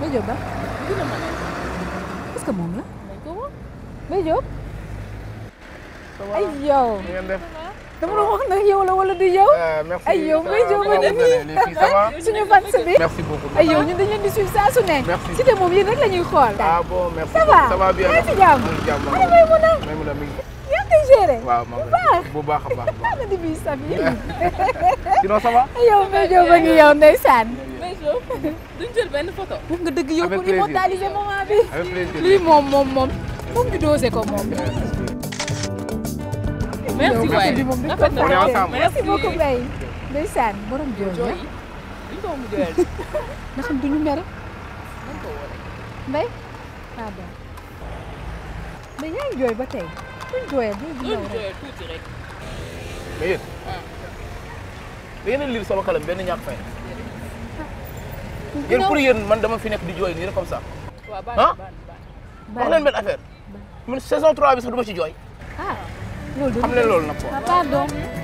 Mbaye Diop ba dina ma ne est-ce que moom la nañ ko woo Mbaye Diop ça va ay yow ni ngeen def dama doon wax nag yow la wala du yow Euh, merci Ay, yow Mbaye Diop ça va, a ngi vous allez, les filles, ça va suñu fans bi merci beaucoup ay yow ñun dañ leen di suivre saa su ne Merci. Cité moom yéen rek la ñuy xool ah bon merci Ça va ça va bien yaa ngi ci jàmm maa ngi ci jàmm Ana Maymuna may mun a mi ngi yaa ngi koy géré waaw maa ngi baax. bu baax a baax a baax ana di bii sab yi sinon ça va ay yow Mbaye Diop a ngi yow ndeysaan Mbaye Diop duñ jël benn photo wax nga dëgg yow Avec pour plaisir. immortaliser moment bi avec plaisir lii moom moom moom moom ñu dosé ko moom merci yow waay bi moom dañ ko rafet na On est fàtte. ensemble. merci beaucoup Mbaye ndeysaan borom jooju jooy yi duñ ko mu jooyal nga xam duñu mere nañ ko woo rek Mbaye ah bon mais yaa ngi jooy ba tey duñ jooyal duñ loolu jooyal rek jooyal tuuti rek mais yéen da ngeen a lire sama kalam benn ñàkk fay yéen pour yéen man dama fi nekk di jooy nii rek comme ça waaw baax Ah? na baax na wax leen benn affaire man saison 3 bi sax du ma ci jooy ah loolu xam leen loolu nag quoi ah pardon